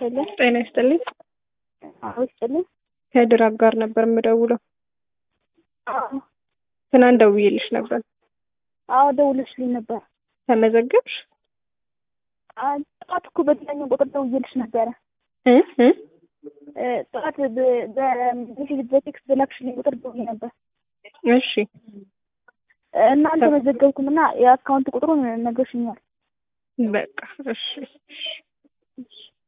ይስጥልኝ። ጤና ይስጥልኝ። አዎ ይስጥልኝ። ከድራግ ጋር ነበር የምደውለው። አዎ ትናንት ደውዬልሽ ነበር። አዎ ደውለሽልኝ ነበር። ተመዘገብሽ? አ- ጠዋት እኮ በተለያዩ ቁጥር ደውዬልሽ ነበረ። እ እ እ፣ ጠዋት በ- በሜሴጅ በቴክስት በላክሽልኝ ቁጥር ደውዬ ነበር እሺ እና አልተመዘገብኩም እና የአካውንት ቁጥሩን ነግረሽኛል። በቃ እሺ። እሺ